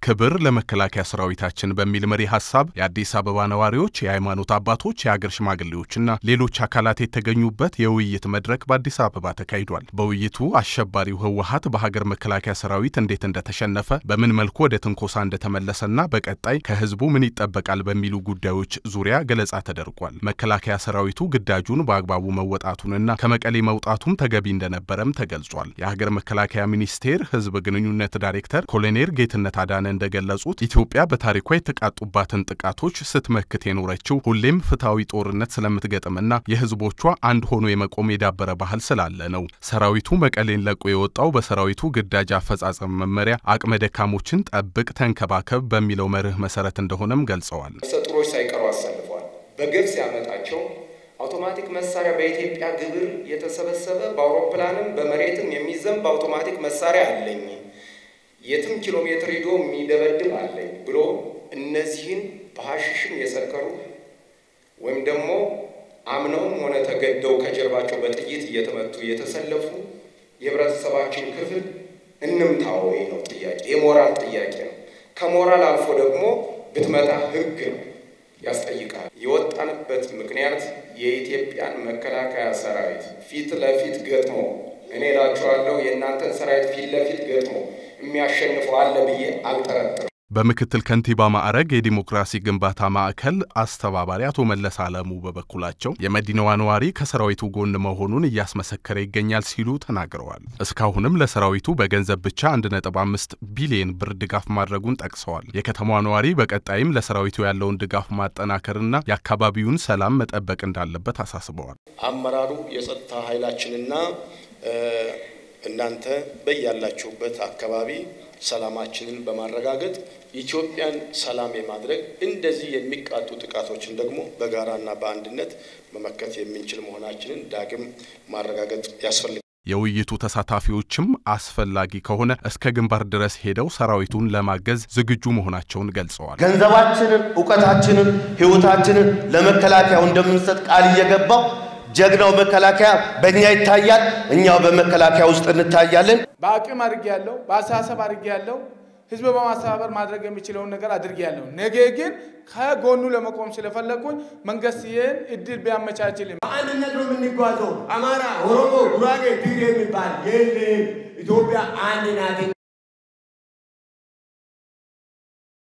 ክብር ለመከላከያ ሰራዊታችን በሚል መሪ ሀሳብ የአዲስ አበባ ነዋሪዎች፣ የሃይማኖት አባቶች፣ የአገር ሽማግሌዎችና ሌሎች አካላት የተገኙበት የውይይት መድረክ በአዲስ አበባ ተካሂዷል። በውይይቱ አሸባሪው ህወሀት በሀገር መከላከያ ሰራዊት እንዴት እንደተሸነፈ፣ በምን መልኩ ወደ ትንኮሳ እንደተመለሰና በቀጣይ ከህዝቡ ምን ይጠበቃል በሚሉ ጉዳዮች ዙሪያ ገለጻ ተደርጓል። መከላከያ ሰራዊቱ ግዳጁን በአግባቡ መወጣቱንና ከመቀሌ መውጣቱም ተገቢ እንደነበረም ተገልጿል። የሀገር መከላከያ ሚኒስቴር ህዝብ ግንኙነት ዳይሬክተር ኮሎኔል ጌትነት አዳነ እንደገለጹት ኢትዮጵያ በታሪኳ የተቃጡባትን ጥቃቶች ስትመክት የኖረችው ሁሌም ፍትሐዊ ጦርነት ስለምትገጥምና የህዝቦቿ አንድ ሆኖ የመቆም የዳበረ ባህል ስላለ ነው። ሰራዊቱ መቀሌን ለቆ የወጣው በሰራዊቱ ግዳጅ አፈጻጸም መመሪያ አቅመ ደካሞችን ጠብቅ፣ ተንከባከብ በሚለው መርህ መሰረት እንደሆነም ገልጸዋል። ሰጥሮች ሳይቀሩ አሰልፈዋል። በግብጽ ያመጣቸው አውቶማቲክ መሳሪያ በኢትዮጵያ ግብር የተሰበሰበ በአውሮፕላንም በመሬትም የሚዘንብ አውቶማቲክ መሳሪያ አለኝ የትም ኪሎ ሜትር ሂዶ የሚደበድብ አለኝ ብሎ እነዚህን በሀሽሽም የሰከሩ ወይም ደግሞ አምነውም ሆነ ተገደው ከጀርባቸው በጥይት እየተመቱ የተሰለፉ የህብረተሰባችን ክፍል እንምታው ነው ጥያቄ፣ የሞራል ጥያቄ ነው። ከሞራል አልፎ ደግሞ ብትመታ ህግ ነው ያስጠይቃል። የወጣንበት ምክንያት የኢትዮጵያን መከላከያ ሰራዊት ፊት ለፊት ገጥሞ እኔ እላችኋለሁ የእናንተን ሰራዊት ፊት ለፊት ገጥሞ የሚያሸንፈው አለ ብዬ አልጠረጥርም። በምክትል ከንቲባ ማዕረግ የዲሞክራሲ ግንባታ ማዕከል አስተባባሪ አቶ መለስ አለሙ በበኩላቸው የመዲናዋ ነዋሪ ከሰራዊቱ ጎን መሆኑን እያስመሰከረ ይገኛል ሲሉ ተናግረዋል። እስካሁንም ለሰራዊቱ በገንዘብ ብቻ 1.5 ቢሊዮን ብር ድጋፍ ማድረጉን ጠቅሰዋል። የከተማዋ ነዋሪ በቀጣይም ለሰራዊቱ ያለውን ድጋፍ ማጠናከርና የአካባቢውን ሰላም መጠበቅ እንዳለበት አሳስበዋል። አመራሩ የጸጥታ ኃይላችንና እናንተ በያላችሁበት አካባቢ ሰላማችንን በማረጋገጥ ኢትዮጵያን ሰላም የማድረግ እንደዚህ የሚቃጡ ጥቃቶችን ደግሞ በጋራና በአንድነት መመከት የምንችል መሆናችንን ዳግም ማረጋገጥ ያስፈልጋል። የውይይቱ ተሳታፊዎችም አስፈላጊ ከሆነ እስከ ግንባር ድረስ ሄደው ሰራዊቱን ለማገዝ ዝግጁ መሆናቸውን ገልጸዋል። ገንዘባችንን፣ እውቀታችንን፣ ህይወታችንን ለመከላከያው እንደምንሰጥ ቃል እየገባው ጀግናው መከላከያ በእኛ ይታያል፣ እኛው በመከላከያ ውስጥ እንታያለን። በአቅም አድርጌ ያለው በአስተሳሰብ አድርጌ ያለው ህዝብ በማስተባበር ማድረግ የሚችለውን ነገር አድርጌ ያለው ነገ ግን ከጎኑ ለመቆም ስለፈለግኩኝ መንግስት ይህን እድል ቢያመቻችልም በአንድነት ነው የምንጓዘው። አማራ፣ ኦሮሞ፣ ጉራጌ፣ ትግሬ የሚባል የለም። ኢትዮጵያ አንድ ናት።